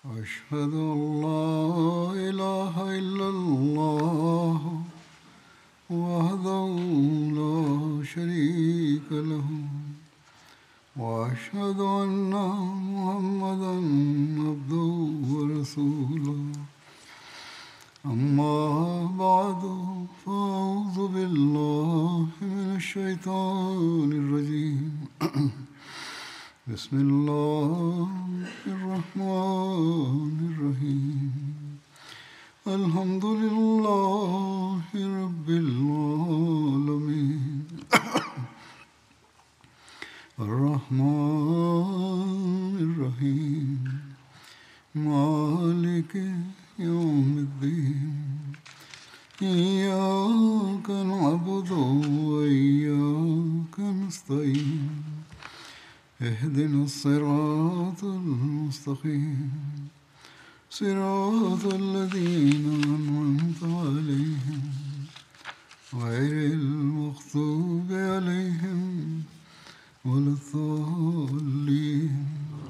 أشهد أن لا إله إلا الله وحده لا شريك له وأشهد أن محمدا عبده ورسوله أما بعد فأعوذ بالله من الشيطان الرجيم بسم الله الرحمن الرحيم الحمد لله رب العالمين الرحمن الرحيم مالك يوم الدين إياك نعبد وإياك نستعين اهدنا الصراط المستقيم صراط الذين أنعمت عليهم غير المغضوب عليهم ولا الضالين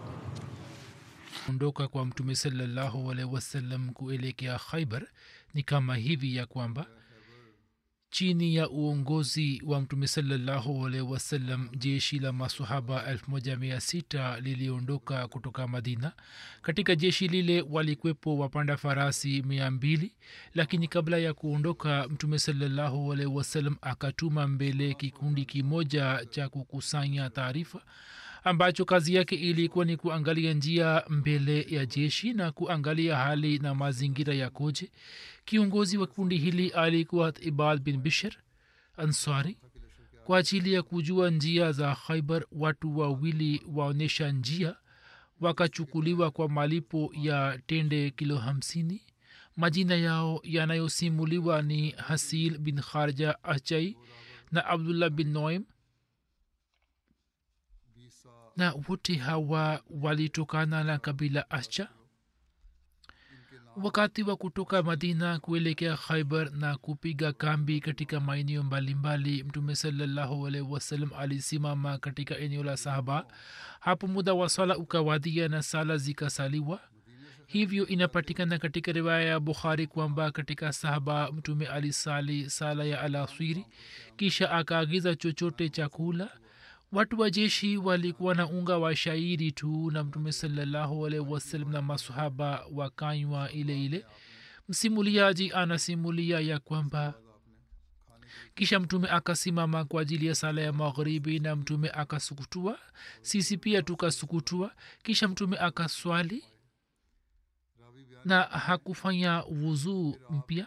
ondoka kwa mtume salallahu alaihi wasallam kuelekea khaibar ni kama hivi ya kwamba chini ya uongozi wa mtume salallahu alaihi wasallam jeshi la masahaba 16 liliondoka kutoka madina katika jeshi lile walikwepo wapanda farasi mia mbili lakini kabla ya kuondoka mtume salallahu alaihi wasallam akatuma mbele kikundi kimoja cha kukusanya taarifa ambacho kazi yake ilikuwa ni kuangalia njia mbele ya jeshi na kuangalia hali na mazingira yakoje kiongozi wa kundi hili alikuwa ibad bin bishir ansari kwa ajili ya kujua njia za khaibar watu wawili waonyesha njia wakachukuliwa kwa malipo ya tende kilo hamsini majina yao yanayosimuliwa ni hasil bin kharja achai na abdullah bin noim na wote hawa walitokana na kabila ascha wakati wa kutoka madina kuelekea khaibar na kupiga kambi katika maeneo mbalimbali mtume salallahu alaihi wasallam alisimama katika eneo la sahaba hapo muda wa swala ukawadia na sala zikasaliwa hivyo inapatikana katika riwaya ya bukhari kwamba katika sahaba mtume alisali sala ya alaswiri kisha akaagiza chochote chakula watu wa jeshi walikuwa na unga wa shairi tu na mtume salallahu alaihi wasallam na masahaba wakanywa ile ile msimuliaji anasimulia ya kwamba kisha mtume akasimama kwa ajili ya sala ya magharibi na mtume akasukutua sisi pia tukasukutua kisha mtume akaswali na hakufanya wuzuu mpya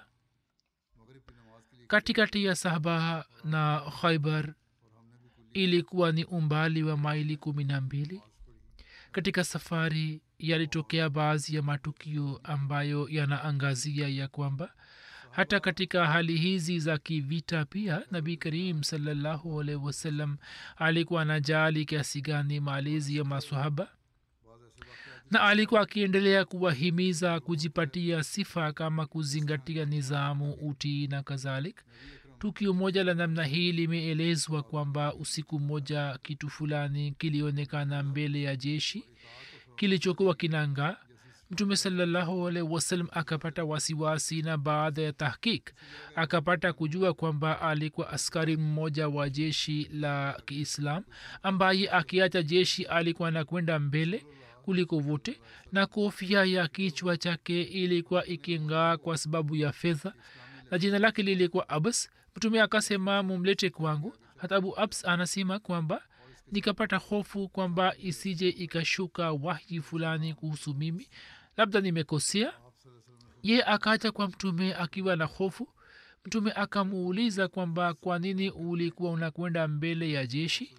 katikati ya sahaba na khaibar ilikuwa ni umbali wa maili kumi na mbili katika safari yalitokea baadhi ya matukio ambayo yanaangazia ya kwamba hata katika hali hizi za kivita pia nabii karim salallahu alaihi wasallam alikuwa anajali kiasi gani malezi ya masahaba na alikuwa akiendelea kuwahimiza kujipatia sifa kama kuzingatia nizamu utii na kadhalik tukio moja la namna hii limeelezwa kwamba usiku mmoja kitu fulani kilionekana mbele ya jeshi kilichokuwa kinanga mtume salallahu alaihi wasallam akapata wasiwasi na baada ya tahkik akapata kujua kwamba alikuwa askari mmoja wa jeshi la kiislam ambaye akiacha jeshi alikuwa anakwenda mbele kuliko vote na kofia ya kichwa chake ilikuwa iking'aa kwa sababu ya fedha na jina lake lilikuwa abas mtume akasema mumlete kwangu hata abu abs anasema kwamba nikapata hofu kwamba isije ikashuka wahyi fulani kuhusu mimi labda nimekosea ye akaja kwa mtume akiwa na hofu mtume akamuuliza kwamba kwa nini ulikuwa unakwenda mbele ya jeshi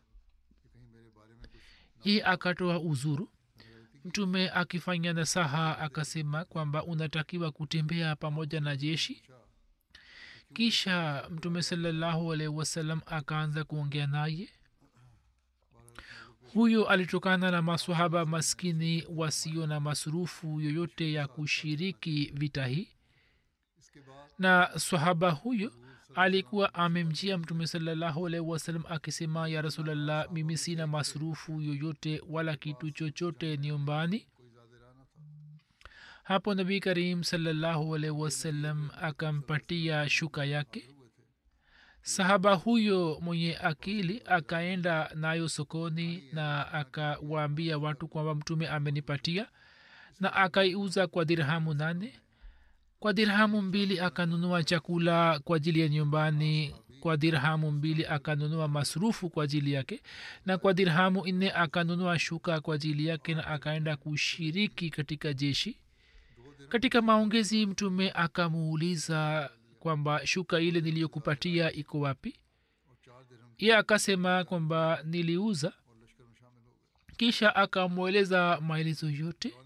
ye akatoa uzuru mtume akifanya nasaha akasema kwamba unatakiwa kutembea pamoja na jeshi kisha mtume salallahu alaihi wasallam akaanza kuongea naye huyo alitokana na masahaba maskini wasio na masurufu yoyote ya kushiriki vita hii na sahaba huyo alikuwa amemjia mtume salallahu alaihi wasallam akisema ya rasulllah mimi sina masrufu yoyote wala kitu chochote nyumbani hapo nabii karim salallahu alaihi wasallam akampatia shuka yake sahaba huyo mwenye akili akaenda nayo sokoni na akawaambia watu kwamba mtume amenipatia na akaiuza kwa dirhamu nane kwa dirhamu mbili akanunua chakula kwa ajili ya nyumbani kwa dirhamu mbili akanunua masrufu kwa ajili yake na kwa dirhamu nne akanunua shuka kwa ajili yake na akaenda kushiriki katika jeshi katika maongezi mtume akamuuliza kwamba shuka ile niliyokupatia iko wapi ye akasema kwamba niliuza kisha akamweleza maelezo yote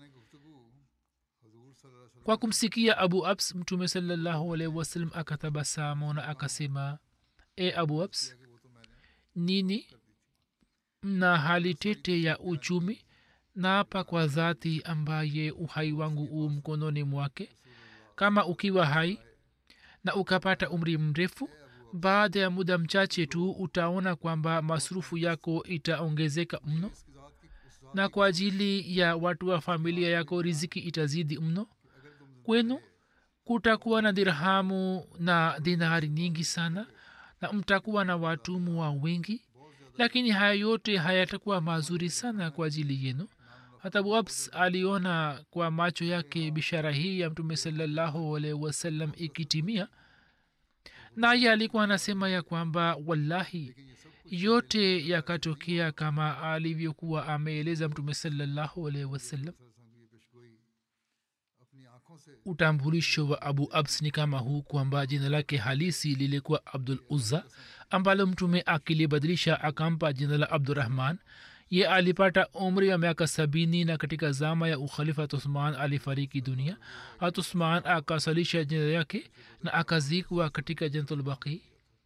kwa kumsikia abu abs mtume salallahu alaihi wasallam akatabasamu na akasema e abu abs nini mna hali tete ya uchumi naapa kwa dhati ambaye uhai wangu uu mkononi mwake kama ukiwa hai na ukapata umri mrefu baada ya muda mchache tu utaona kwamba masrufu yako itaongezeka mno na kwa ajili ya watu wa familia yako riziki itazidi mno kwenu kutakuwa na dirhamu na dinari nyingi sana na mtakuwa na watumwa wengi lakini haya yote hayatakuwa mazuri sana kwa ajili yenu hata wabs aliona kwa macho yake bishara hii ya mtume salallahu alaihi wasallam ikitimia naye alikuwa anasema ya kwamba wallahi yote yakatokea kama alivyokuwa ameeleza mtume salallahu alaihi wasallam utambulisho wa abu abs ni kama huu kwamba jina lake halisi lilikuwa abdul uzza ambalo mtume akilibadilisha akampa jina la abdurahman ye alipata umri wa miaka sabini na katika zama ya ukhalifa uthman alifariki dunia hat uthman akasalisha jina yake na akazikwa katika jantulbaqi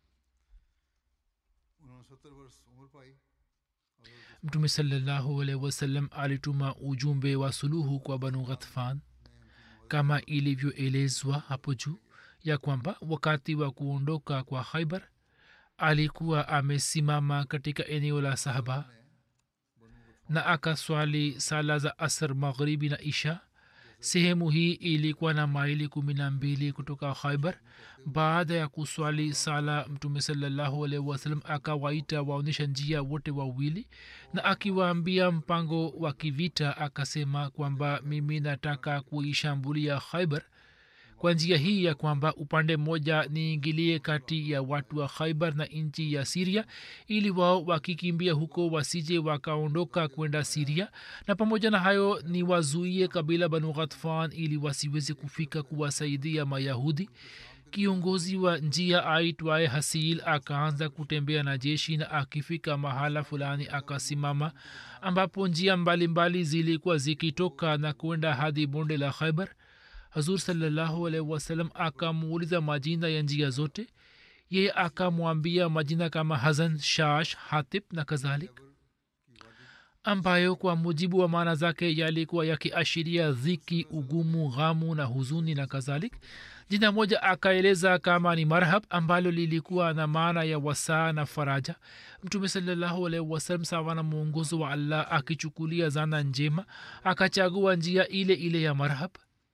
mtume salallahu alaihi wasallam alituma ujumbe wa suluhu kwa banu ghatfan kama ilivyoelezwa hapo juu ya kwamba wakati wa kuondoka kwa khaibar alikuwa amesimama katika eneo la sahaba na akaswali sala za asr maghribi na isha sehemu hii ilikuwa na maili kumi na mbili kutoka khaibar baada ya kuswali sala mtume salallahu alaihi wasallam akawaita waonyesha njia wote wawili na akiwaambia mpango wa kivita akasema kwamba mimi nataka kuishambulia khaibar kwa njia hii ya kwamba upande mmoja niingilie kati ya watu wa khaibar na nchi ya siria ili wao wakikimbia huko wasije wakaondoka kwenda siria na pamoja na hayo ni wazuie kabila banu ghatfan ili wasiweze kufika kuwasaidia mayahudi kiongozi wa njia aitwaye hasil akaanza kutembea na jeshi na akifika mahala fulani akasimama ambapo njia mbalimbali zilikuwa zikitoka na kwenda hadi bonde la khaibar hazur salallahu alaihi wasallam akamuuliza majina ya njia zote yeye akamwambia majina kama hazan shash hatib na kadhalik ambayo kwa mujibu wa maana zake yalikuwa yakiashiria dhiki ugumu ghamu na huzuni na kadhalik jina moja akaeleza kama ni marhab ambalo lilikuwa na maana ya wasaa na faraja mtume salallahu alaihi wasallam sawa na mwongozo wa allah akichukulia zana njema akachagua njia ile ile ya marhab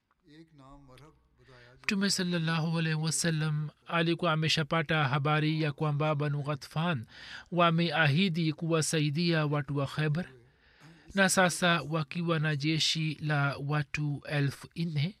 mtume salallahu alaihi wasallam alikuwa ameshapata habari ya kwamba banu ghatfan wameahidi kuwasaidia watu wa khaibar na sasa wakiwa na jeshi la watu elfu nne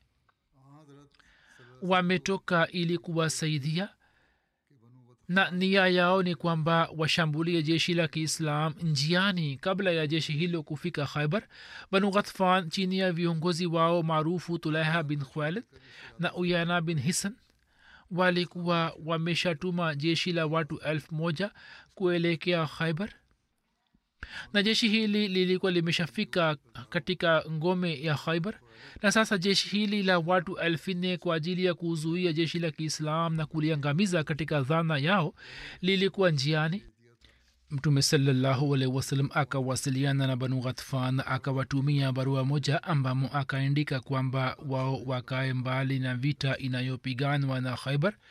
wametoka ili kuwasaidia na nia yao ni kwamba washambulie jeshi la kiislam njiani kabla ya jeshi hilo kufika khaibar banu ghatfan chini ya viongozi wao maarufu tulaiha bin khwalid na uyana bin hisan walikuwa wameshatuma jeshi la watu elfu moja kuelekea khaibar na jeshi hili lilikuwa limeshafika katika ngome ya khaibar na sasa jeshi hili la watu elfu nne kwa ajili ya kuzuia jeshi la kiislam na kuliangamiza katika dhana yao lilikuwa njiani mtume salallahu alaihi wasallam akawasiliana na banu ghatfan akawatumia barua moja ambamo akaandika kwamba wao wakae mbali na vita inayopiganwa na khaibar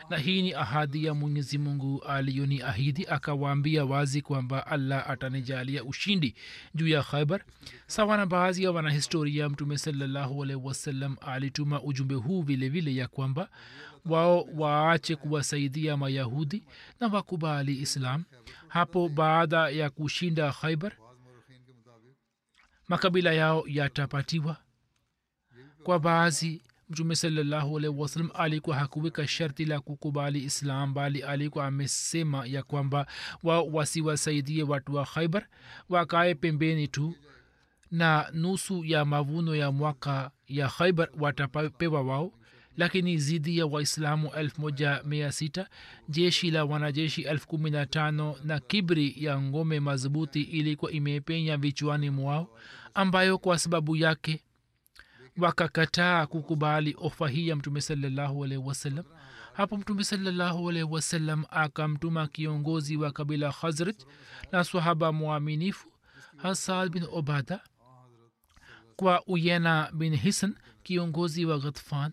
na hii ni ahadi ya mwenyezi mungu aliyoni ahidi akawaambia wazi kwamba allah atanijalia ushindi juu ya khaibar sawa na baadhi ya wanahistoria mtume salallahu alaihi wasallam alituma ujumbe huu vile vile ya kwamba wao waache kuwasaidia mayahudi na wakubali islam hapo baada ya kushinda khaibar makabila yao yatapatiwa kwa baadhi mtume salallahu alaihi wasallam alikuwa hakuweka sharti la kukubali islam bali alikuwa amesema ya kwamba wao wasiwasaidie watu wa khaibar wakae pembeni tu na nusu ya mavuno ya mwaka ya khaibar watapewa wao lakini zidi ya waislamu 16 jeshi la wanajeshi 15 na kibri ya ngome madhubuti ilikuwa imepenya vichwani mwao ambayo kwa sababu yake wakakataa kukubali ofa hii ya mtume salallahu alaihi wasallam hapo mtume salallahu alaihi wasallam akamtuma kiongozi wa kabila khazraj na swahaba mwaminifu hasad bin obada kwa uyena bin hisan kiongozi wa ghatfan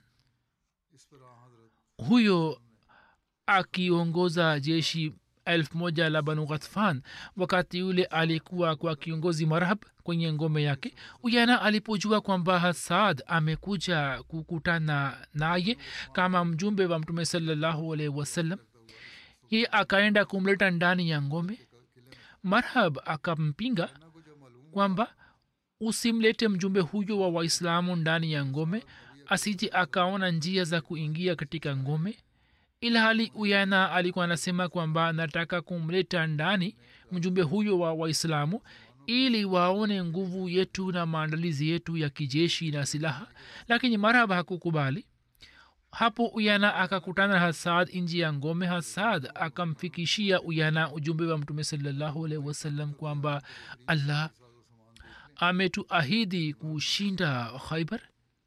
huyo akiongoza jeshi elfu moja la banu ghatfan wakati yule alikuwa kwa kiongozi marhab kwenye ngome yake uyana alipojua kwamba hasad amekuja kukutana naye kama mjumbe wa mtume salallahu alaihi wasallam ye akaenda kumleta ndani ya ngome marhab akampinga kwamba usimlete mjumbe huyo wa waislamu ndani ya ngome asije akaona njia za kuingia katika ngome ilhali uyana alikuwa anasema kwamba nataka kumleta ndani mjumbe huyo wa waislamu ili waone nguvu yetu na maandalizi yetu ya kijeshi na silaha lakini marhaba hakukubali hapo uyana akakutana na hasad nji ya ngome hasad akamfikishia uyana ujumbe wa mtume salallahu alaihi wasallam kwamba allah ametuahidi kushinda khaibar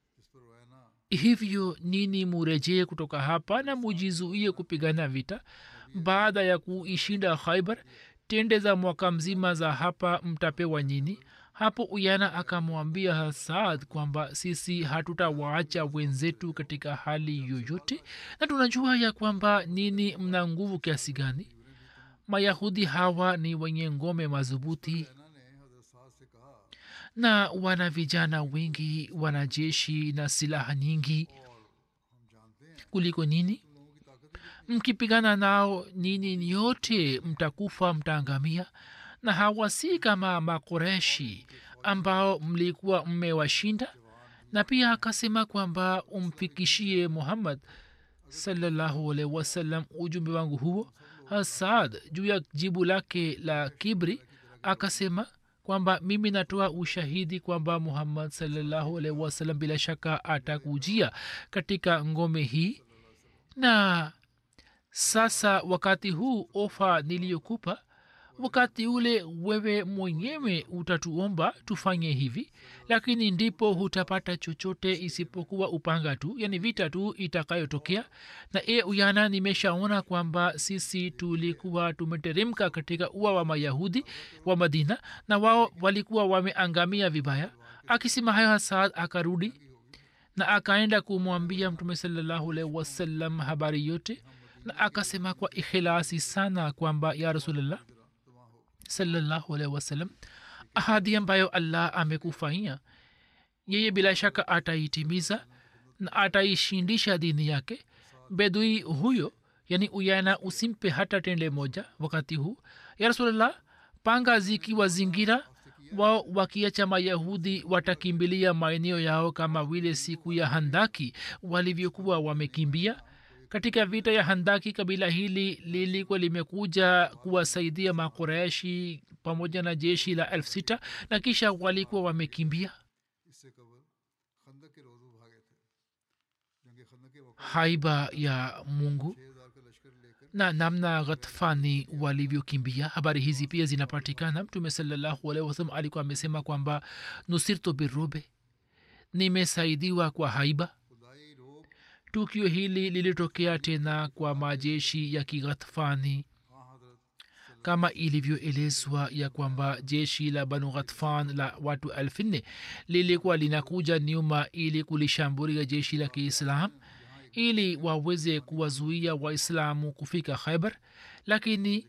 hivyo nini murejee kutoka hapa na mujizuie kupigana vita baada ya kuishinda khaibar tende za mwaka mzima za hapa mtapewa nyini hapo uyana akamwambia hasad kwamba sisi hatutawaacha wenzetu katika hali yoyote na tunajua ya kwamba nini mna nguvu kiasi gani mayahudi hawa ni wenye ngome madhubuti na wana vijana wengi wanajeshi na silaha nyingi kuliko nini mkipigana nao nini nyote mtakufa mtaangamia na hawa si kama makoreshi ambao mlikuwa mmewashinda na pia akasema kwamba umfikishie muhammad salallahu alaihi wasallam ujumbe wangu huo hasad juu ya jibu lake la kibri akasema kwamba mimi natoa ushahidi kwamba muhammad salallahu alaihi wasallam bila shaka atakujia katika ngome hii na sasa wakati huu ofa niliyokupa wakati ule wewe mwenyewe utatuomba tufanye hivi lakini ndipo hutapata chochote isipokuwa upanga tu yani vita tu itakayotokea na e uyana nimeshaona kwamba sisi tulikuwa tumeteremka katika ua wa mayahudi wa madina na wao walikuwa wameangamia vibaya akisema hayo hasad akarudi na akaenda kumwambia mtume salallahu alaihi wasallam habari yote na akasema kwa ikhilasi sana kwamba ya rasulllah salallahu alaihi wasallam ahadi ambayo allah amekufanyia yeye bila shaka ataitimiza na ataishindisha dini yake bedui huyo yani uyana usimpe hata tende moja wakati huu ya rasulllah panga zikiwa zingira wao wakiacha mayahudi watakimbilia maeneo yao kama vile siku ya handaki walivyokuwa wamekimbia katika vita ya handaki kabila hili lilikuwa limekuja kuwasaidia makoreshi pamoja na jeshi la elfu sita na kisha walikuwa wamekimbia haiba ya mungu na namna ghatfani walivyokimbia habari hizi pia zinapatikana mtume salallahu alaihi wasalam alikuwa amesema kwamba nusirtu birube nimesaidiwa kwa haiba tukio hili lilitokea tena kwa majeshi ya kighatfani kama ilivyoelezwa ya kwamba jeshi la banu ghatfan la watu elfu nne lilikuwa linakuja nyuma ili kulishambulia jeshi la kiislam ili waweze kuwazuia waislamu kufika khaibar lakini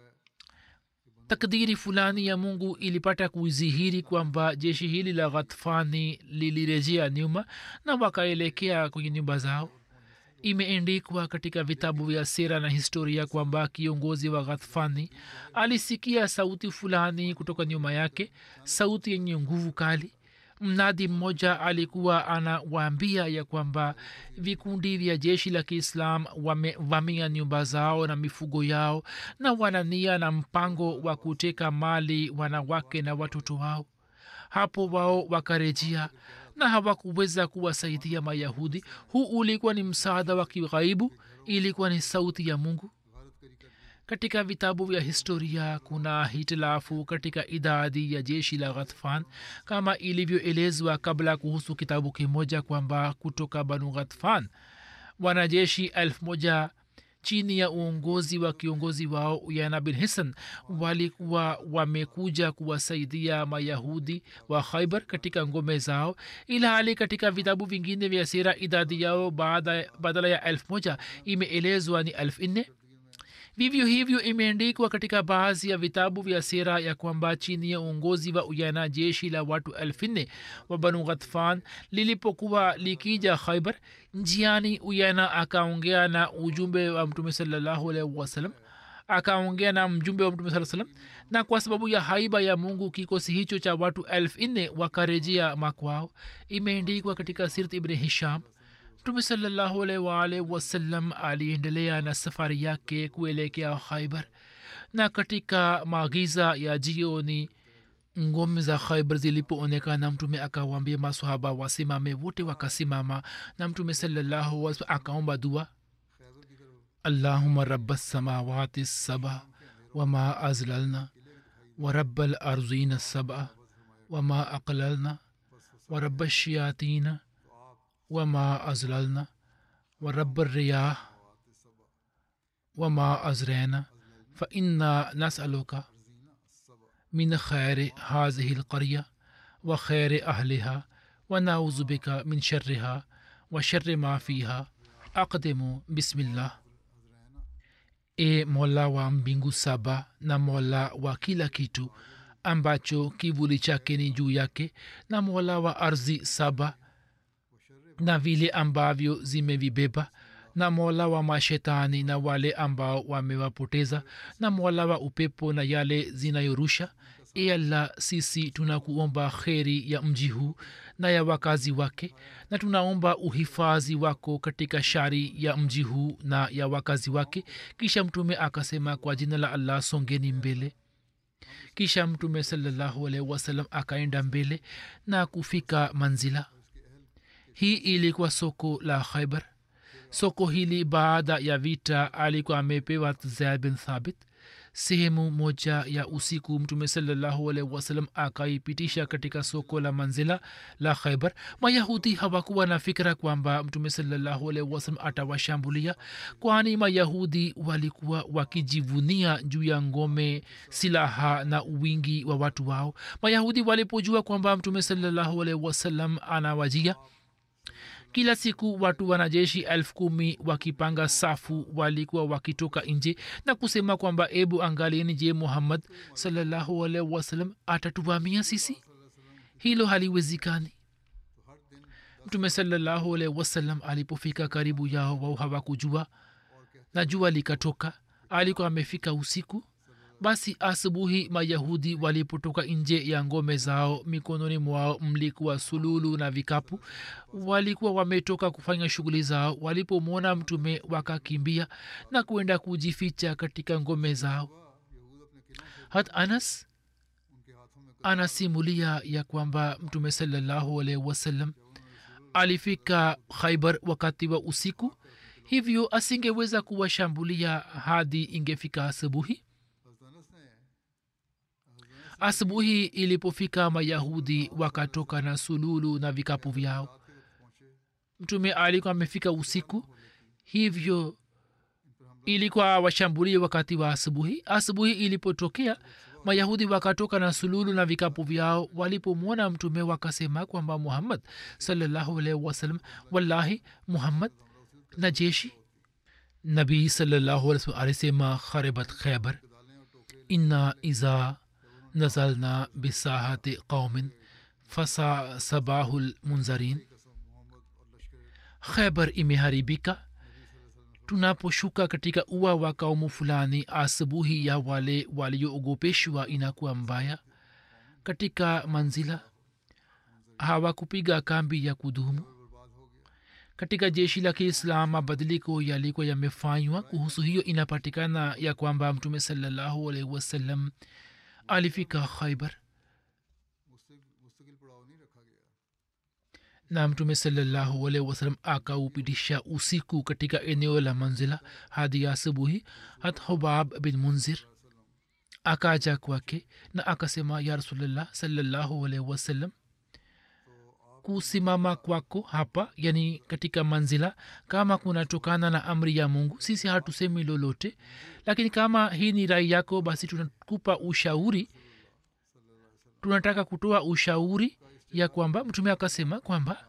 takdiri fulani ya mungu ilipata kudhihiri kwamba jeshi hili la ghatfani lilirejea nyuma na wakaelekea kwenye nyumba zao imeendikwa katika vitabu vya sera na historia kwamba kiongozi wa ghatfani alisikia sauti fulani kutoka nyuma yake sauti yenye nguvu kali mnadi mmoja alikuwa anawaambia ya kwamba vikundi vya jeshi la kiislam wamevamia nyumba zao na mifugo yao na wanania na mpango wa kuteka mali wanawake na watoto wao hapo wao wakarejea na hawakuweza kuwasaidia mayahudi huu ulikuwa ni msaada wa kighaibu ilikuwa ni sauti ya mungu katika vitabu vya historia kuna hitilafu katika idadi ya jeshi la ghatfan kama ilivyoelezwa kabla kuhusu kitabu kimoja kwamba kutoka banu ghatfan wanajeshi elfu moja chini ya uongozi wa kiongozi wao uyana bin hisan walikuwa wamekuja kuwasaidia mayahudi wa khaibar katika ngome zao ila hali katika vitabu vingine vya sira idadi yao badala ya elfu moja imeelezwa ni elfu nne vivyo hivyo imeandikwa katika baadhi ya vitabu vya sera ya kwamba chini ya uongozi wa uyana jeshi la watu elfu nne wa banu ghatfan lilipokuwa likija khaibar njiani uyana akaongea na ujumbe wa mtume salallahu alaihi wasallam akaongea na mjumbe wa mtume saa salam na kwa sababu ya haiba ya mungu kikosi hicho cha watu elfu nne wakarejea makwao imeendikwa katika sirt ibni hisham mtume salallahu alaihi waalihi wasallam aliendelea na safari yake kuelekea khaibar na katika maagiza ya jioni ngome za khaibar zilipoonekana mtume akawambia masahaba wasimame wote wakasimama na mtume salallahu alaihi akaomba dua اللهم رب السماوات السبع وما أزللنا ورب الأرضين السبع وما أقللنا ورب الشياطين وما أزللنا ورب الرياح وما أزرينا فإنا نسألك من خير هذه القرية وخير أهلها ونعوذ بك من شرها وشر ما فيها أقدم بسم الله e mola wa mbingu saba na mola wa kila kitu ambacho kivuli chake ni juu yake na mola wa ardhi saba na vile ambavyo zimevibeba na mola wa mashetani na wale ambao wamewapoteza na mola wa upepo na yale zinayorusha e allah sisi tunakuomba kheri ya mji huu na ya wakazi wake na tunaomba uhifadhi wako katika shari ya mji huu na ya wakazi wake kisha mtume akasema kwa jina la allah songeni mbele kisha mtume salallahu alaihi wasallam akaenda mbele na kufika manzila hii ilikuwa soko la khaibar soko hili baada ya vita alikuwa amepewa zaid bin thabit sehemu moja ya usiku mtume salallahu alaihi wasallam akaipitisha katika soko la manzila la khaibar mayahudi hawakuwa na fikira kwamba mtume salallahu alaihi wasallam atawashambulia kwani mayahudi walikuwa wakijivunia juu ya ngome silaha na uwingi wa watu wao mayahudi walipojua kwamba mtume salallahu alaihi wasallam anawajia kila siku watu wanajeshi elfu kumi wakipanga safu walikuwa wakitoka nje na kusema kwamba ebu angalieni je muhammad salallahu alaihi wasallam atatuvamia sisi hilo haliwezikani mtume salallahu alaihi wasallam alipofika karibu yao wao hawakujua na jua likatoka alikuwa amefika usiku basi asubuhi mayahudi walipotoka nje ya ngome zao mikononi mwao mlikuwa sululu na vikapu walikuwa wametoka kufanya shughuli zao walipomwona mtume wakakimbia na kwenda kujificha katika ngome zao hat anas anasimulia ya kwamba mtume salallahu alaihi wasallam alifika khaibar wakati wa usiku hivyo asingeweza kuwashambulia hadi ingefika asubuhi asubuhi ilipofika mayahudi wakatoka na sululu na vikapu vyao mtume alikuwa amefika usiku hivyo ilikuwa washambulie wakati wa asubuhi asubuhi ilipotokea mayahudi wakatoka na sululu na vikapu vyao walipomwona mtume wakasema kwamba muhammad salallahu alaihi wasallam wallahi muhammad na jeshi nabii salallahu alaihi wasallam alisema kharibat khaybar inna iza nazalna bisahati qaumin fasa sabahu lmunzarin khaybar imeharibika tunaposhuka katika ua wa kaumu fulani asubuhi ya wale walioogopeshwa inakuwa mbaya katika manzila hawakupiga kambi ya kudumu katika jeshi la kiislam mabadiliko yalikuwa yamefanywa kuhusu hiyo inapatikana ya kwamba mtume salallahu alaihi wasallam alifika khaibar na mtume salallahu alaihi wasallam akaupitisha usiku katika eneo la manzila hadi asubuhi hat hubab bin munzir akaja kwake na akasema ya rasulllah salallahu alaihi wasallam kusimama kwako hapa yani katika manzila kama kunatokana na amri ya mungu sisi hatusemi lolote lakini kama hii ni rai yako basi tunakupa ushauri tunataka kutoa ushauri ya kwamba mtume akasema kwamba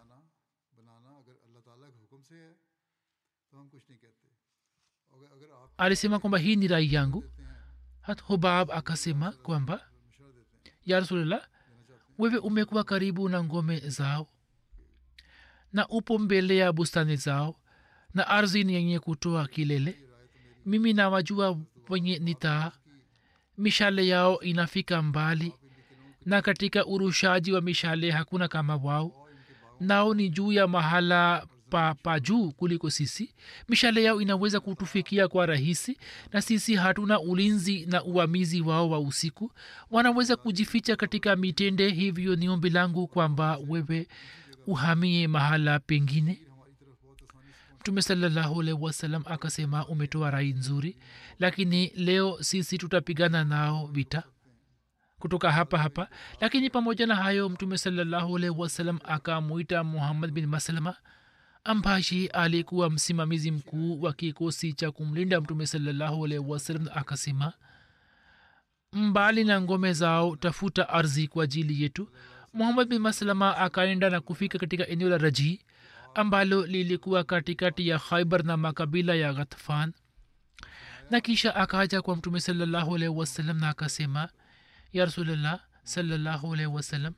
alisema kwamba hii ni rai yangu hat hubab akasema kwamba ya rasulllah wewe umekuwa karibu na ngome zao na upo mbele ya bustani zao na ardhi ni yenye kutoa kilele mimi nawajua wenye nitaa mishale yao inafika mbali na katika urushaji wa mishale hakuna kama wao nao ni juu ya mahala pa, pa juu kuliko sisi mishale yao inaweza kutufikia kwa rahisi na sisi hatuna ulinzi na uamizi wao wa usiku wanaweza kujificha katika mitende hivyo ni ombi langu kwamba wewe uhamie mahala pengine mtume salallahu alaihi wasallam akasema umetoa rai nzuri lakini leo sisi tutapigana nao vita kutoka hapa hapa lakini pamoja na hayo mtume salallahu alaihi wasallam akamwita muhammad bin maslama ambaye alikuwa msimamizi mkuu wa kikosi cha kumlinda mtume salallahu alaihi wasallam akasema mbali na ngome zao tafuta ardhi kwa ajili yetu muhammad bin maslama akaenda na kufika katika eneo la rajii ambalo lilikuwa katikati ya khaibar na makabila ya ghatfan na kisha akaja kwa mtume salallahu alaihi wasallam na akasema ya rasulllah salallahu alaihi wasallam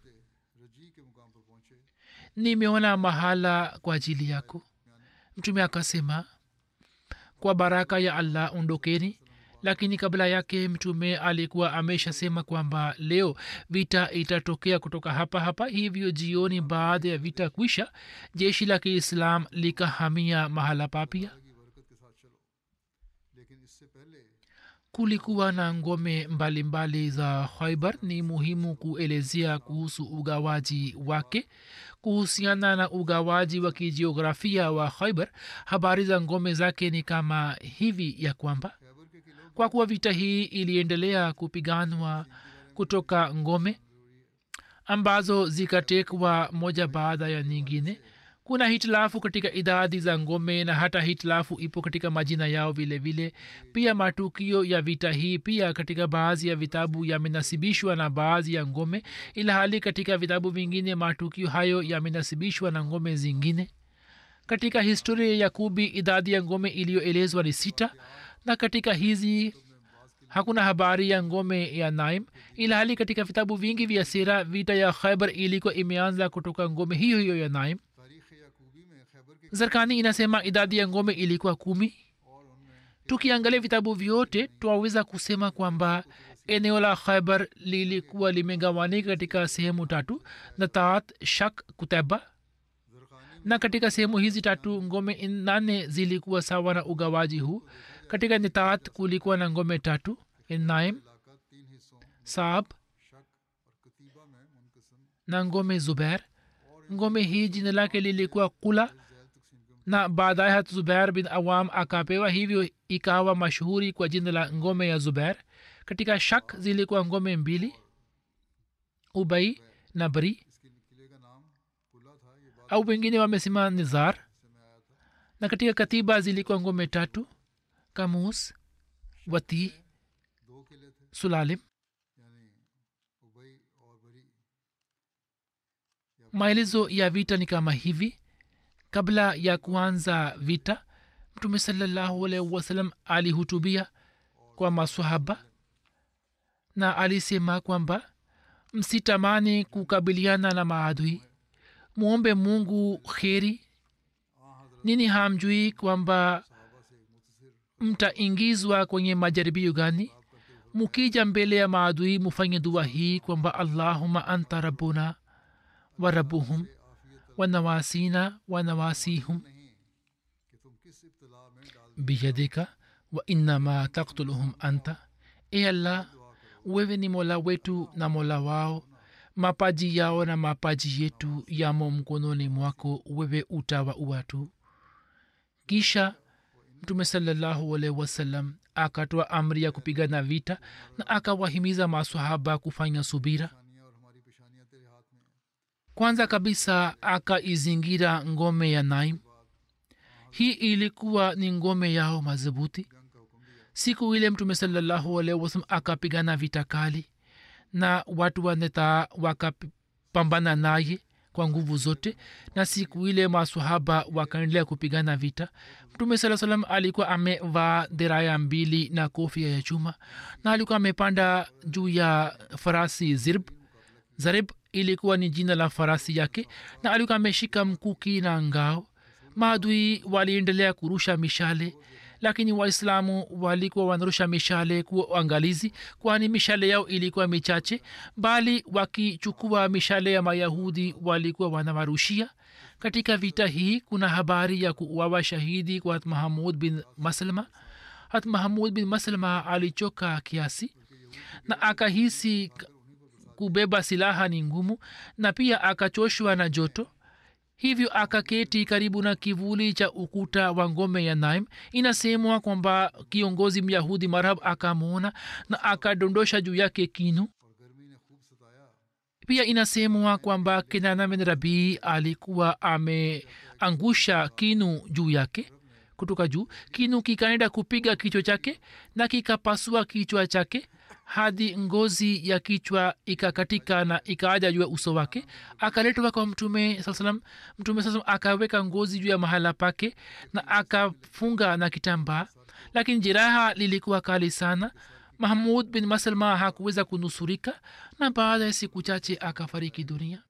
nimeona mahala kwa ajili yako mtume akasema kwa baraka ya allah ondokeni lakini kabla yake mtume alikuwa ameshasema kwamba leo vita itatokea kutoka hapa hapa hivyo jioni baada ya vita kwisha jeshi la kiislam likahamia mahala papia kulikuwa na ngome mbalimbali mbali za khaibar ni muhimu kuelezea kuhusu ugawaji wake kuhusiana na ugawaji wa kijiografia wa khaibar habari za ngome zake ni kama hivi ya kwamba kwa kuwa vita hii iliendelea kupiganwa kutoka ngome ambazo zikatekwa moja baada ya nyingine kuna hitilafu katika idadi za ngome na hata hitilafu ipo katika majina yao vile vile pia matukio ya vita hii pia katika baadhi ya vitabu yamenasibishwa na baadhi ya ngome ila hali katika vitabu vingine matukio hayo yamenasibishwa na ngome zingine katika historia ya kubi idadi ya ngome iliyoelezwa ni sita na katika hizi hakuna habari ya ngome ya naim ila hali katika vitabu vingi vya sira vita ya khaibar ilikuwa imeanza kutoka ngome hiyo hiyo ya naim zarkani inasema idadi ya ngome ilikuwa kumi tukiangalia vitabu vyote twaweza kusema kwamba eneo la khaibar lilikuwa limegawanika katika sehemu tatu na taat shak kuteba na katika sehemu hizi tatu ngome nane zilikuwa sawa na ugawaji huu katika nitaat kulikuwa na ngome tatu naim saab na ngome zuber ngome hii jina lake lilikuwa kula na baadaye hat zubair bin awam akapewa hivyo ikawa mashuhuri kwa jina la ngome ya zubair katika shak zilikuwa ngome mbili ubai na bari au wengine wamesema nizar na katika katiba zilikuwa ngome tatu kamus wati sulalim maelezo ya vita ni kama hivi kabla ya kuanza vita mtume salallahu alaihi wasallam alihutubia kwa masahaba na alisema kwamba msitamani kukabiliana na maadui mwombe mungu kheri nini hamjui kwamba mtaingizwa kwenye majaribio gani mukija mbele ya maadui mufanye dua hii kwamba allahuma anta rabbuna wa rabbuhum wa nawasina wa nawasihum biyadika wa innama taktuluhum anta e allah wewe ni mola wetu na mola wao mapaji yao na mapaji yetu yamo mkononi mwako wewe utawa uwatu kisha mtume salallahu alaihi wasallam akatoa amri ya kupigana vita na akawahimiza masahaba kufanya subira kwanza kabisa akaizingira ngome ya naim hii ilikuwa ni ngome yao madhubuti siku ile mtume salallahu alaihi wasallam akapigana vita kali na watu wa neta wakapambana naye kwa nguvu zote na siku ile masahaba wakaendelea kupigana vita mtume saa salam alikuwa amevaa deraya mbili na kofia ya chuma na alikuwa amepanda juu ya farasi zirb zarib ilikuwa ni jina la farasi yake na alikuwa ameshika mkuki na ngao maadui waliendelea kurusha mishale lakini waislamu walikuwa wanarusha mishale kuwa uangalizi kwani mishale yao ilikuwa michache bali wakichukua mishale ya mayahudi walikuwa wanawarushia katika vita hii kuna habari ya kuuawa shahidi kwa hat mahamud bin maslma hat mahamud bin maslma alichoka kiasi na akahisi kubeba silaha ni ngumu na pia akachoshwa na joto hivyo akaketi karibu na kivuli cha ukuta wa ngome ya naim inasemwa kwamba kiongozi myahudi marhab akamwona na akadondosha juu yake kinu pia inasemwa kwamba kenana bin rabii alikuwa ameangusha kinu juu yake kutoka juu kinu kikaenda kupiga kichwa chake na kikapasua kichwa chake hadi ngozi ya kichwa ikakatika na ikaaja juu ya uso wake akaletwa kwa mtume saa salam mtume saa salam akaweka ngozi juu ya mahala pake na akafunga na kitambaa lakini jeraha lilikuwa kali sana mahmud bin maslma hakuweza kunusurika na baada ya siku chache akafariki dunia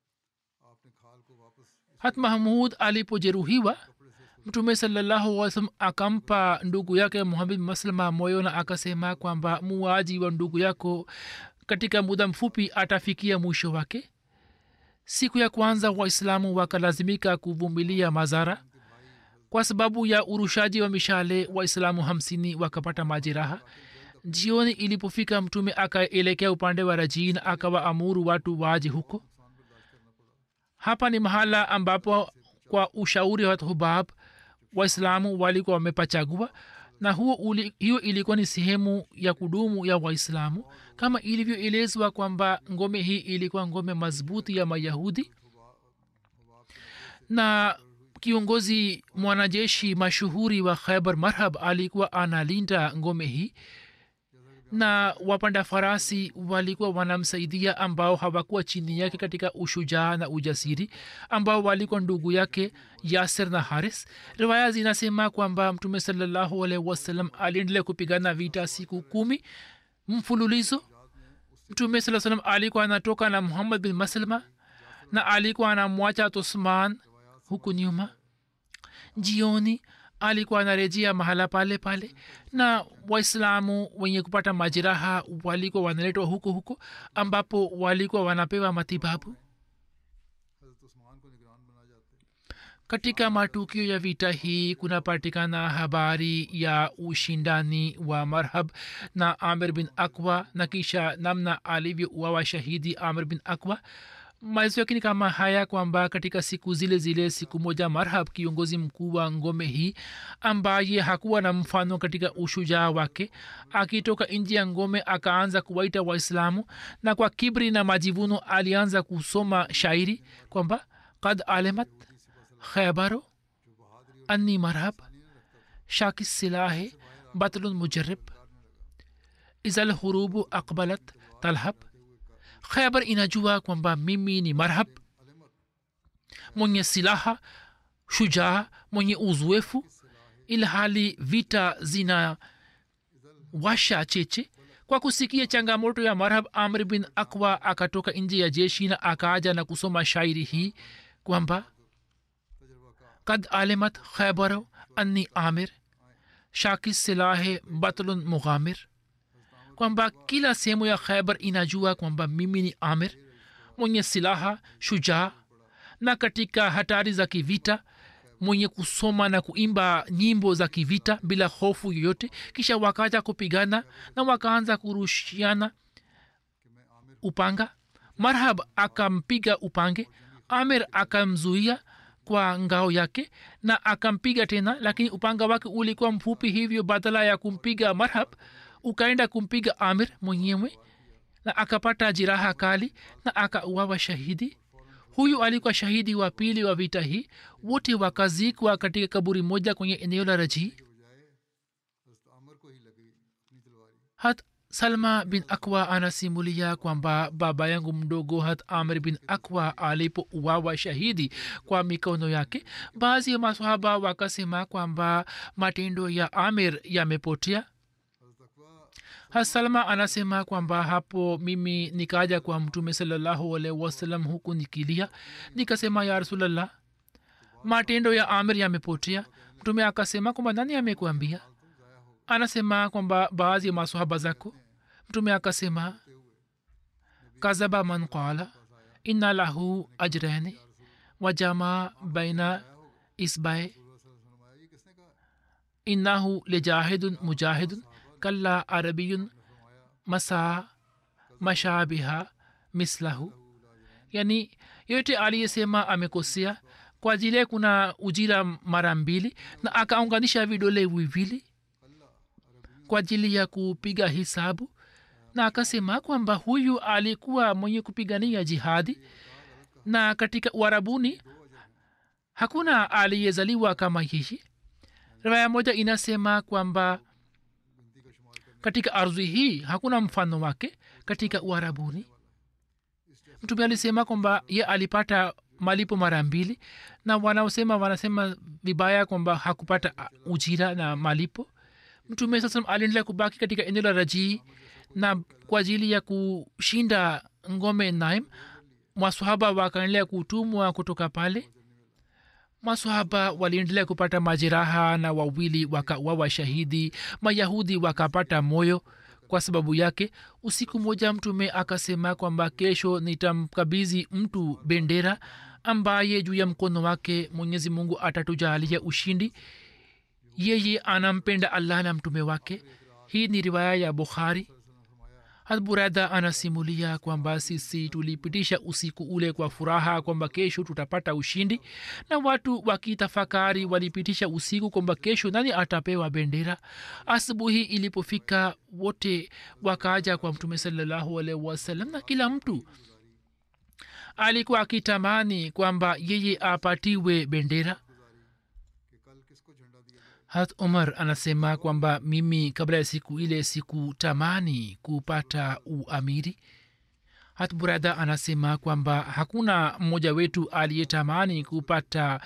hat mahmud alipojeruhiwa mtume sallahualwasalam akampa ndugu yake muhamed maslma moyo na akasema kwamba muaji wa ndugu yako katika muda mfupi atafikia mwisho wake siku ya kwanza waislamu wakalazimika kuvumilia madhara kwa sababu ya urushaji wa mishale waislamu hamsini wakapata majeraha jioni ilipofika mtume akaelekea upande wa rajin akawaamuru watu waje huko hapa ni mahala ambapo kwa ushauri wa hubab waislamu walikuwa wamepachagua na huo uli, hiyo ilikuwa ni sehemu ya kudumu ya waislamu kama ilivyoelezwa kwamba ngome hii ilikuwa ngome madhubuti ya mayahudi na kiongozi mwanajeshi mashuhuri wa khaibar marhab alikuwa analinda ngome hii na wapanda farasi walikuwa wanamsaidia ambao hawakuwa chini yake katika ushujaa na ujasiri ambao walikuwa ndugu yake yasir na haris riwaya zinasema kwamba mtume salallahu alaihi wasallam aliendelea kupigana vita siku kumi mfululizo mtume saa salam alikuwa anatoka na muhammad bin maslma na alikuwa anamwacha tosman huku nyuma jioni alikuwa anarejea mahala pale pale na waislamu wenye kupata majeraha walikuwa wanaletwa huko huko ambapo walikuwa wanapewa matibabu katika matukio ya vita hii kunapatikana habari ya ushindani wa marhab na amir bin akwa na kisha namna alivyouawa shahidi amir bin akwa maelezo yake ni kama haya kwamba katika siku zile zile siku moja marhab kiongozi mkuu wa ngome hii ambaye hakuwa na mfano katika ushujaa wake akitoka nji ya ngome akaanza kuwaita waislamu na kwa kibri na majivuno alianza kusoma shairi kwamba kad alemat khaybaru anni marhab shakis silahe batlun mujarib izal hurubu aqbalat talhab khaybar inajua kwamba mimi ni marhab mwenye silaha shujaa mwenye uzoefu ilhali vita zina washa cheche kwa kusikia changamoto ya marhab amr bin akwa akatoka nje ya jeshi na akaaja na kusoma shairi hii kwamba kad alimat khaybar anni amir shaki silahe batlun mughamir kwamba kila sehemu ya khaybar inajua kwamba mimi ni amir mwenye silaha shujaa na katika hatari za kivita mwenye kusoma na kuimba nyimbo za kivita bila hofu yoyote kisha wakaja kupigana na wakaanza kurushiana upanga marhab akampiga upange amir akamzuia kwa ngao yake na akampiga tena lakini upanga wake ulikuwa mfupi hivyo badala ya kumpiga marhab ukaenda kumpiga amir mwenyewe na akapata jiraha kali na akauawa shahidi huyu alikuwa shahidi wa pili wa vita hii wote wakazikwa katika kaburi moja kwenye eneo la rajii hat salma bin akwa anasimulia kwamba baba yangu mdogo hat amr bin akwa alipouawa shahidi kwa mikono yake baadhi ya masahaba wakasema kwamba matendo ya amir yamepotea hasalma anasema kwamba hapo mimi nikaja kwa mtume salallahu alaihi wasallam huku nikilia nikasema ya rasulllah matendo ya amir yamepotea mtume akasema kwamba nani amekuambia anasema kwamba baadhi ya masahaba zako mtume akasema kazaba man qala inna lahu ajrani wajama baina isbae innahu lijahidun mujahidun kalla arabiyun masa mashabiha mislahu yani yote aliyesema amekosea kwa ajili kuna ujira mara mbili na akaunganisha vidole viwili kwa ajili ya kupiga hisabu na akasema kwamba huyu alikuwa mwenye kupigania jihadi na katika uarabuni hakuna aliyezaliwa kama yeye raya moja inasema kwamba katika ardhi hii hakuna mfano wake katika uarabuni mtume alisema kwamba ye alipata malipo mara mbili na wanaosema wanasema vibaya kwamba hakupata ujira na malipo mtume sasa aliendelea kubaki katika eneo la rajii na kwa ajili ya kushinda ngome naim masahaba wakaendelea kutumwa kutoka pale masahaba waliendelea kupata majeraha na wawili wakawawa shahidi mayahudi wakapata moyo kwa sababu yake usiku moja mtume akasema kwamba kesho nitamkabizi mtu bendera ambaye juu ya mkono wake mwenyezi mungu atatujalia ushindi yeye anampenda allah na mtume wake hii ni riwaya ya bukhari hadburada anasimulia kwamba sisi tulipitisha usiku ule kwa furaha kwamba kesho tutapata ushindi na watu wakitafakari walipitisha usiku kwamba kesho nani atapewa bendera asubuhi ilipofika wote wakaja kwa mtume salallahu alaihi wasallam na kila mtu alikuwa akitamani kwamba yeye apatiwe bendera hat umar anasema kwamba mimi kabla ya siku ile sikutamani kupata uamiri hat burada anasema kwamba hakuna mmoja wetu aliyetamani kupata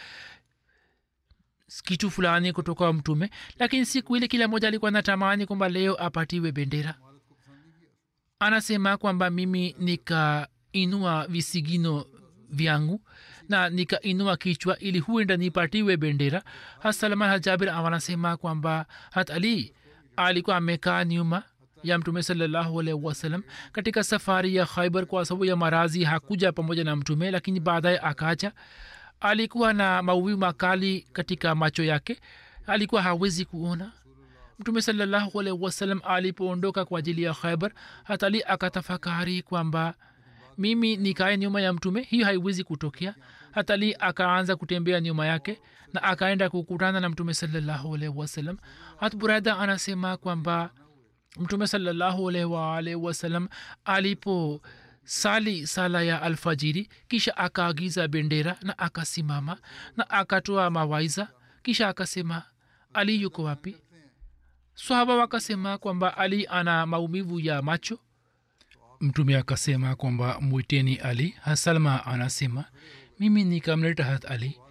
kitu fulani kutoka mtume lakini siku ile kila mmoja alikuwa natamani kwamba leo apatiwe bendera anasema kwamba mimi nikainua visigino vyangu na nikainua kichwa ili huenda nipatiwe bendera hasalman hajabir wanasema kwamba hat ali alikuwa amekaa nyuma ya mtume salallahu alaihi wasallam katika safari ya khaibar kwa sababu ya marazi hakuja pamoja na mtume lakini baadaye akaja alikuwa na maumivu makali katika macho yake alikuwa hawezi kuona mtume salallahu alaihi wasallam alipoondoka kwa ajili ya khaibar hatali akatafakari kwamba mimi nikae nyuma ya mtume hiyo haiwezi kutokea hatali akaanza kutembea nyuma yake na akaenda kukutana na mtume salallahu alaihi wasallam hat burada anasema kwamba mtume salallahu alaihi waalaihi wasallam alipo sali sala ya alfajiri kisha akaagiza bendera na akasimama na akatoa mawaiza kisha akasema ali yuko wapi swahaba wakasema kwamba ali ana maumivu ya macho mtume akasema kwamba mwiteni ali hasalma anasema mimi nikamleta hat ali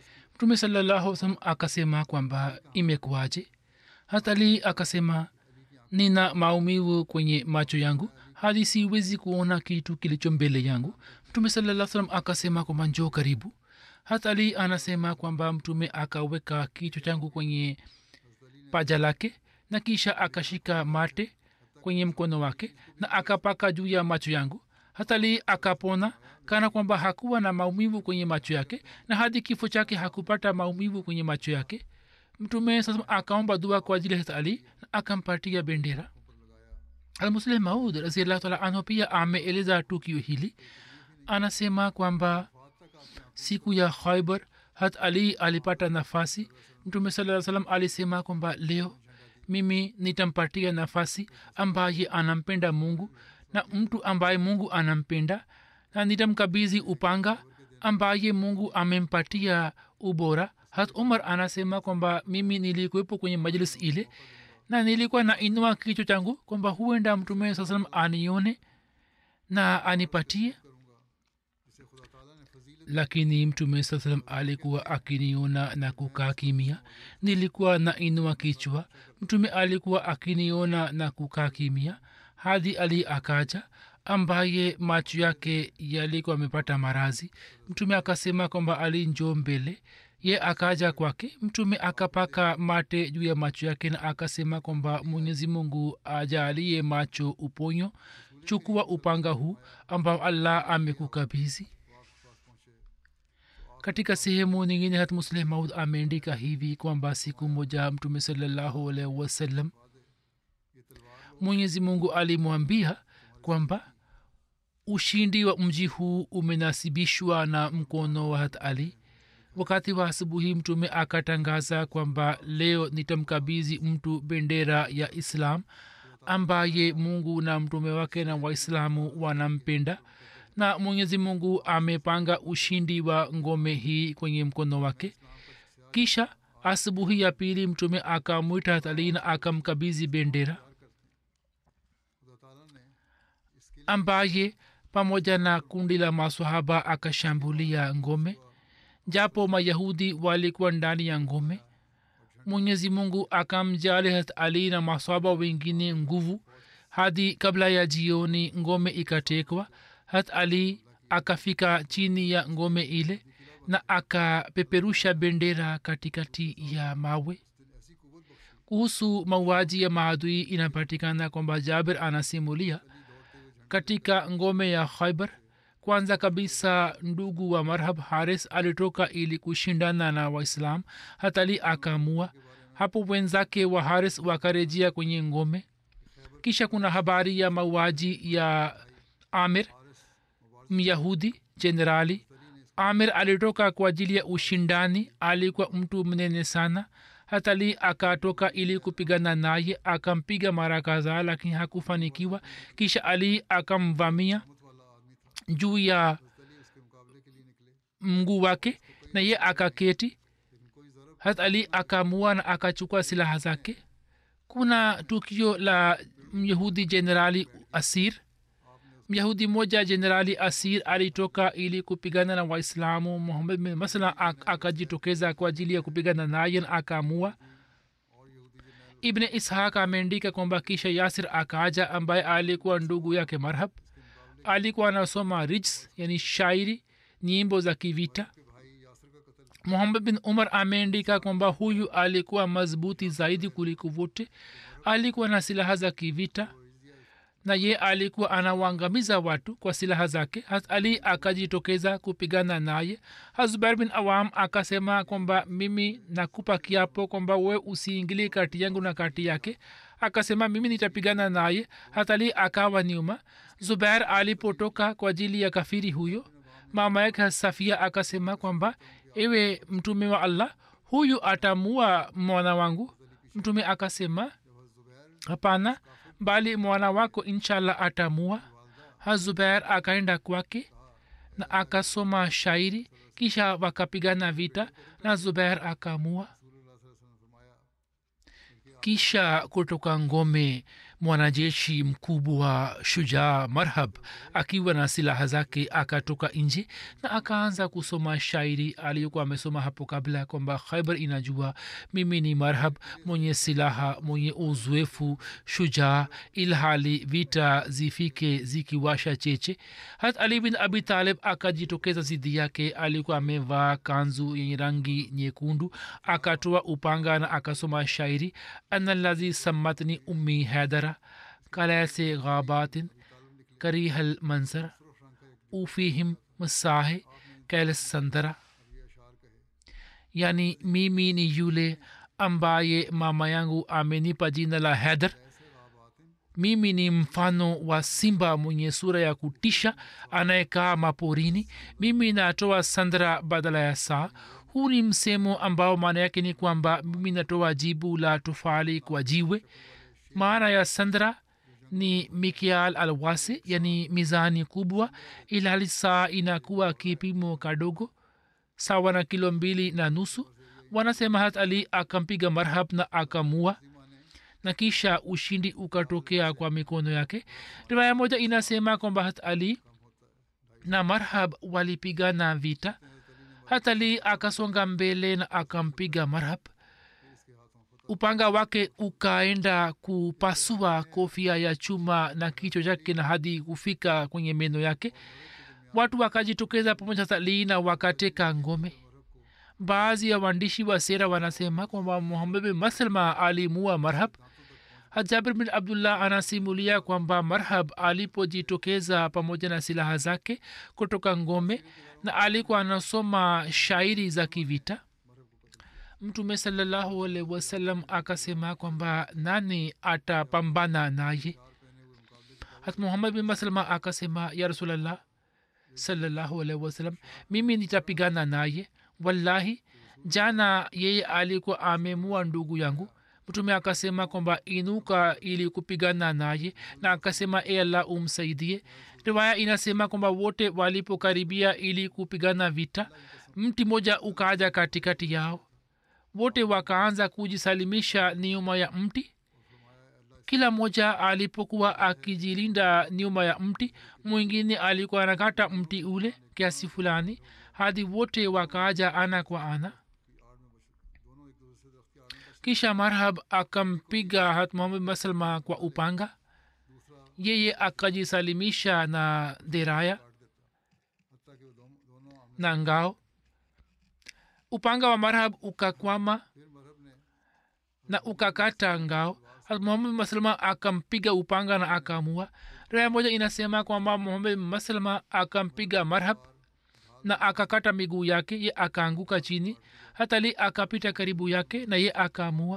mtume salallahu salam akasema kwamba imekuwaje hatali akasema nina maumivu kwenye macho yangu hadi siwezi kuona kitu kilicho mbele yangu mtume salaa salam akasema kwamba njoo karibu hatali anasema kwamba mtume akaweka kichwa changu kwenye paja lake na kisha akashika mate kwenye mkono wake na akapaka juu ya macho yangu hatali akapona kana kwamba hakuwa na maumivu kwenye macho yake na hadi kifo chake hakupata maumivu kwenye macho yake mtume sasa akaomba dua kwa ajili ya ali na akampatia bendera almuslim maud raziallahu taala anhu pia ameeleza tukio hili anasema kwamba siku ya khaibar hat ali alipata nafasi mtume saa salam alisema kwamba leo mimi nitampatia nafasi ambaye anampenda mungu na mtu ambaye mungu anampenda na nitamkabizi upanga ambaye mungu amempatia ubora hat umar anasema kwamba mimi nilikuwepo kwenye majlis ile na nilikuwa na inua kichwa changu kwamba huenda mtume saa salam anione na anipatie lakini mtume saa salam alikuwa akiniona na kukaa kimia nilikuwa na inua kichwa mtume alikuwa akiniona na kukaa kimia hadi ali akaja ambaye macho yake yalikuwa amepata marazi mtume akasema kwamba ali njoo mbele ye akaja kwake mtume akapaka mate juu ya macho yake na akasema kwamba mwenyezi mungu ajalie macho uponyo chukua upanga huu ambao allah amekukabizi katika sehemu nyingine hat musleh maud ameandika hivi kwamba siku moja mtume salallahu alaihi wasallam mwenyezi mungu alimwambia kwamba ushindi wa mji huu umenasibishwa na mkono wa hat ali wakati wa asubuhi mtume akatangaza kwamba leo nitamkabizi mtu bendera ya islam ambaye mungu na mtume wake na waislamu wanampenda na mwenyezi mungu amepanga ushindi wa ngome hii kwenye mkono wake kisha asubuhi ya pili mtume akamwita hatali na akamkabizi bendera ambaye pamoja na kundi la maswahaba akashambulia ngome japo mayahudi walikuwa ndani ya ngome mwenyezi mungu akamjali hat ali na maswaba wengine nguvu hadi kabla ya jioni ngome ikatekwa hat ali akafika chini ya ngome ile na akapeperusha bendera katikati ya mawe kuhusu mauaji ya maadui inapatikana kwamba jaber anasimulia katika ngome ya khaibar kwanza kabisa ndugu wa marhab haris alitoka ili kushindana na waislam hatali akamua hapo wenzake wa haris wakarejea kwenye ngome kisha kuna habari ya mauaji ya amir myahudi jenerali amir alitoka kwa ajili ya ushindani alikuwa mtu mnene sana hatali akatoka ili kupigana naye akampiga mara kadhaa lakini hakufanikiwa kisha ali akamvamia juu ya mguu wake na ye akaketi hat ali akamua na akachukua silaha zake kuna tukio la myahudi jenerali asir myahudi moja jenerali asir alitoka ili kupigana na waislamu muhammad bin masla akajitokeza kwa ajili ya kupigana naye na akaamua ibne ishaq ameandika kwamba kisha yasir akaja ambaye alikuwa ndugu yake marhab alikuwa anasoma rijs yani shairi nyimbo za kivita muhammad bin umar ameandika kwamba huyu alikuwa madhubuti zaidi kuliko wote alikuwa na silaha za kivita na ye alikuwa anawaangamiza watu kwa silaha zake hat ali akajitokeza kupigana naye hazubair bin awam akasema kwamba mimi nakupa kiapo kwamba we usiingili kati yangu na kati yake akasema mimi nitapigana naye hatali akawa nyuma zubair alipotoka kwa ajili ya kafiri huyo mama yake safia akasema kwamba ewe mtume wa allah huyu atamua mwana wangu mtume akasema hapana bali mwana wako inshallah atamua hazubair akaenda kwake na akasoma shairi kisha wakapigana vita na zubair akamua kisha kutoka ngome mwanajeshi mkubwa shujaa marhab akiwa na silaha zake akatoka nje na akaanza kusoma shairi aliyokuwa amesoma hapo kabla kwamba khaibar inajua mimi ni marhab mwenye silaha mwenye uzoefu shujaa ilhali vita zifike zikiwasha cheche hat ali bin abi talib akajitokeza zidi yake alikuwa amevaa kanzu yenye rangi nyekundu akatoa upanga na akasoma shairi analadhi sammatni ummi haidara कलैसे गाबातिन करी हल मंजर ऊफीहिम मसाहे कैल संदरा yani mimi ni yule ambaye mama yangu amenipa jina la hedher mimi ni mfano wa simba mwenye sura ya kutisha anayekaa maporini mimi natoa sandra badala ya saa huu ni msemo ambao maana yake ni kwamba mimi natoa jibu la tofali kwa jiwe maana ya sandra ni mikial alwasi yani mizani kubwa ilhali saa inakuwa kipimo kadogo sawa na kilo mbili na nusu wanasema hat ali akampiga marhab na akamua na kisha ushindi ukatokea kwa mikono yake riwaya moja inasema kwamba hat ali na marhab walipigana vita hat ali akasonga mbele na akampiga marhab upanga wake ukaenda kupasua kofia ya chuma na kichwa chake na hadi kufika kwenye meno yake watu wakajitokeza pamoja talii na wakateka ngome baadhi ya waandishi wa sera wanasema kwamba muhammad bin maslma alimua marhab hajabir bin abdullah anasimulia kwamba marhab alipojitokeza pamoja na silaha zake kutoka ngome na alikuwa anasoma shairi za kivita mtume salallahu alaihi wasallam akasema kwamba nani atapambana naye hat muhammad bin maslma akasema ya rasulllah salallahu alaihi wasallam mimi nitapigana naye wallahi jana yeye alikuwa amemua ndugu yangu mtume akasema kwamba inuka ili kupigana naye na akasema e allah umsaidie riwaya inasema kwamba wote walipokaribia ili kupigana vita mti moja ukaja katikati yao wote wakaanza kujisalimisha nyuma ya mti kila mmoja alipokuwa akijilinda nyuma ya mti mwingine alikuwa anakata mti ule kiasi fulani hadi wote wakaaja ana kwa ana kisha marhab akampiga hat muhammad masalma kwa upanga yeye akajisalimisha na deraya na ngao upanga wa marhab ukakwama na ukakata ngao muhammad maslma akampiga upanga na akamua raya moja inasema kwamba muhammad maslma akampiga marhab na akakata miguu yake ye akaanguka chini hatali akapita karibu yake na ye akaamua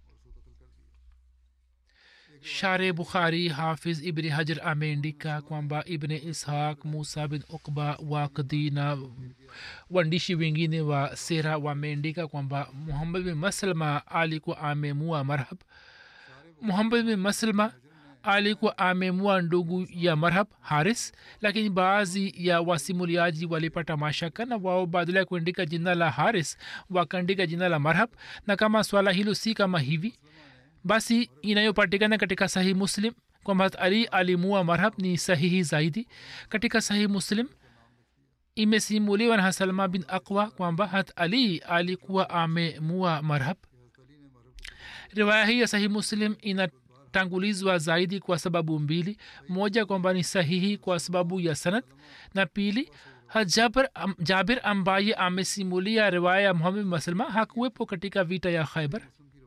share bukhari hafiz ibni hajar ameandika kwamba ibni ishaq musa bin ukba wakdi na waandishi wengine wa sera wameandika kwamba muhammad bin maslma alikuwa amemua marhab muhammad bin maslma alikuwa amemua ndugu ya marhab haris lakini baadhi ya wasimuliaji walipata mashaka na wao badala ya kuandika jina la haris wakaandika jina la marhab na kama swala hilo si kama hivi basi inayopatikana katika sahih muslim kwamba ali alimua marhab ni sahihi zaidi katika sahih muslim imesimuliwa na salma bin aqwa kwamba hat ali alikuwa amemua marhab riwaya hii ya sahih muslim inatangulizwa zaidi kwa sababu mbili moja kwamba ni sahihi kwa sababu ya sanad na pili jabir, jabir ambaye amesimulia riwaya ya muhammad maslma hakuwepo katika vita ya khaibar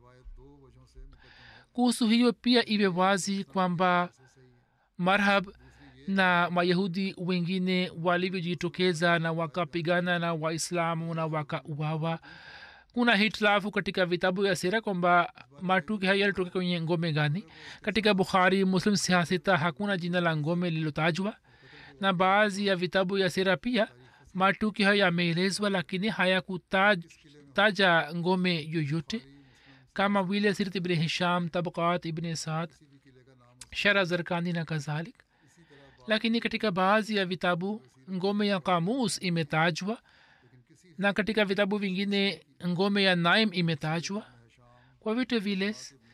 kuhusu hiyo pia iwe wazi kwamba marhab na mayahudi wengine walivyojitokeza na wakapigana na waislamu na wakauawa kuna hitilafu katika vitabu ya sera kwamba matuki hayo yalitoka kwenye ngome gani katika bukhari muslim siasita hakuna jina la ngome lililotajwa na baadhi ya vitabu ya sera pia matuki hayo yameelezwa lakini hayakutaja ngome yoyote kama vile sirat ibn hisham tabqat ibn saad shara zarkani na kadhalik lakini katika baadhi ya vitabu ngome ya kamus imetajwa na katika vitabu vingine ngome ya naim imetajwa kwa vitu vile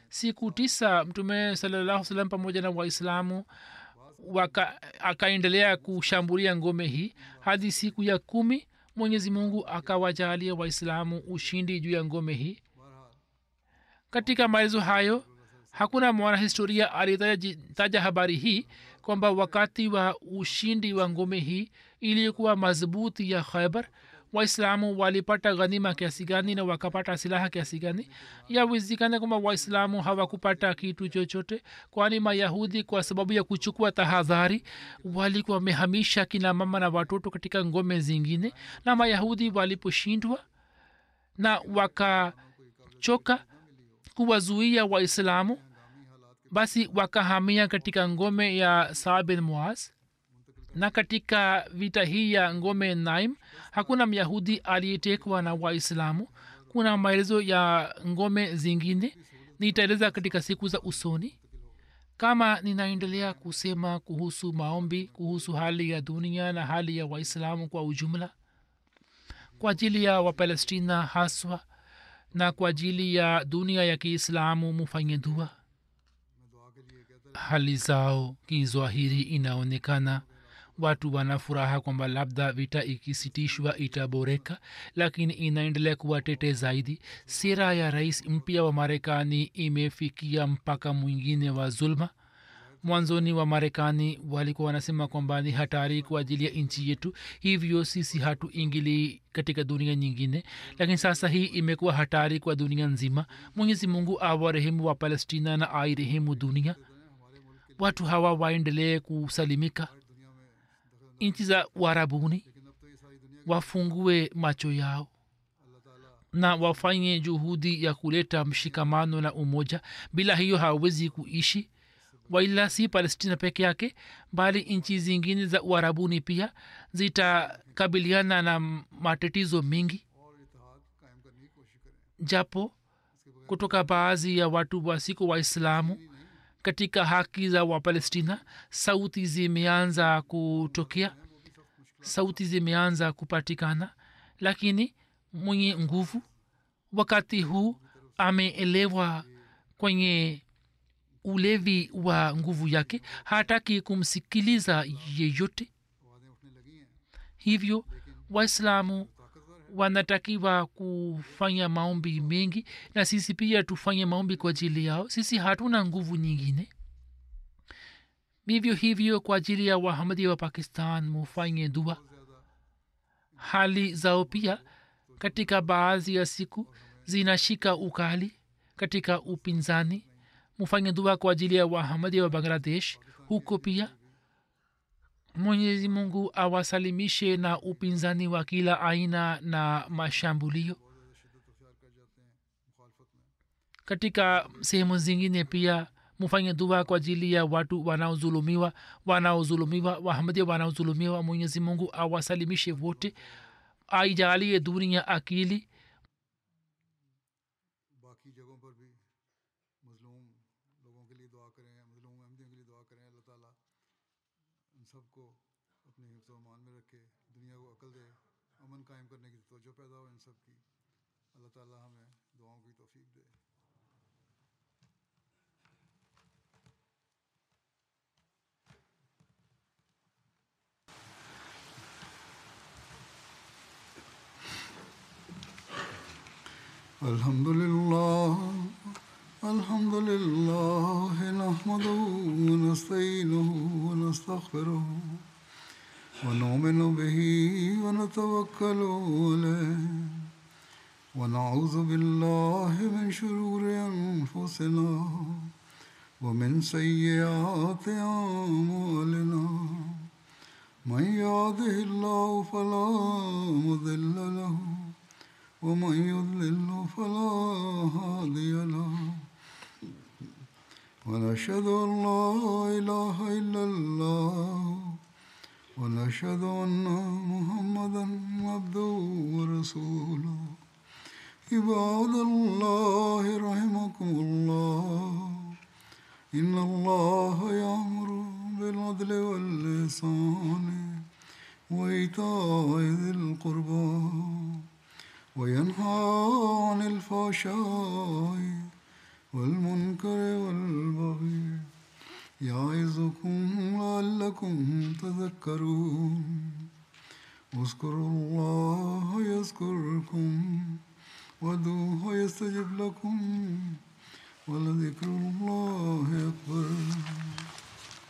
siku tisa mtume salallahu salam pamoja na waislamu waka akaendelea kushambulia ngome hii hadi siku ya kumi mwenyezi mungu akawajalia waislamu ushindi juu ya ngome hii katika maelezo hayo hakuna mwanahistoria aliyetaja habari hii kwamba wakati wa ushindi wa ngome hii ilikuwa madhubuti ya khaibar waislamu walipata ghanima kiasi gani na wakapata silaha kiasi gani yawezekana kwamba waislamu hawakupata kitu chochote kwani mayahudi kwa sababu ya kuchukua tahadhari walikuwa wamehamisha kina mama na watoto katika ngome zingine na mayahudi waliposhindwa na wakachoka kuwazuia waislamu basi wakahamia katika ngome ya saa bin muaz na katika vita hii ya ngome naim hakuna myahudi aliyetekwa na waislamu kuna maelezo ya ngome zingine nitaeleza katika siku za usoni kama ninaendelea kusema kuhusu maombi kuhusu hali ya dunia na hali ya waislamu kwa ujumla kwa ajili ya wapalestina haswa na kwa ajili ya dunia ya kiislamu mufanye dua hali zao kizwahiri inaonekana watu wana furaha kwamba labda vita ikisitishwa itaboreka lakini inaendelea kuwa tete zaidi sera ya rais mpya wa marekani imefikia mpaka mwingine wa zulma mwanzoni wa marekani walikuwa wanasema kwamba ni hatari kwa ajili ya nchi yetu hivyo sisi hatuingili katika dunia nyingine lakini sasa hii imekuwa hatari kwa dunia nzima mwenyezi mungu awarehemu wa palestina na airehemu dunia watu hawa waendelee kusalimika nchi za uharabuni wafungue macho yao na wafanye juhudi ya kuleta mshikamano na umoja bila hiyo hawawezi kuishi waila si palestina peke yake bali nchi zingine za uharabuni pia zitakabiliana na matatizo mengi japo kutoka baadhi ya watu wasiko waislamu katika haki za wapalestina sauti zimeanza kutokea sauti zimeanza kupatikana lakini mwenye nguvu wakati huu ameelewa kwenye ulevi wa nguvu yake hataki kumsikiliza yeyote hivyo waislamu wanatakiwa kufanya maombi mengi na sisi pia tufanye maombi kwa ajili yao sisi hatuna nguvu nyingine vivyo hivyo kwa ajili ya wahamadi wa pakistan mufanye dua hali zao pia katika baadhi ya siku zinashika ukali katika upinzani mufanye dua kwa ajili ya wahamadi wa bangladesh huko pia mwenyezi mungu awasalimishe na upinzani wa kila aina na mashambulio katika sehemu zingine pia mufanye dua kwa ajili ya watu wanaozulumiwa wanaozulumiwa wahamadia wanaozulumiwa mwenyezi mungu awasalimishe wote aijalie dunia akili बाकी जगहों पर भी मजलूम लोगों के लिए दुआ करें मजलूम अहमदियों के लिए दुआ करें अल्लाह ताला इन सबको अपने हिफ्ज़ मान में रखे दुनिया को अकल दे अमन कायम करने की तवज्जो पैदा हो इन सब की अल्लाह ताला हमें दुआओं की तौफीक दे الحمد لله الحمد لله نحمده ونستعينه ونستغفره ونؤمن به ونتوكل عليه ونعوذ بالله من شرور انفسنا ومن سيئات اعمالنا من يهده الله فلا مضل له ومن يضلل فلا هادي له ونشهد ان لا اله الا الله ونشهد ان محمدا عبده ورسوله عباد الله رحمكم الله ان الله يامر بالعدل واللسان وايتاء ذي القربى وينهى عن الفحشاء والمنكر والبغي يعظكم لعلكم تذكرون اذكروا الله يذكركم وادعوه يستجب لكم ولذكر الله أكبر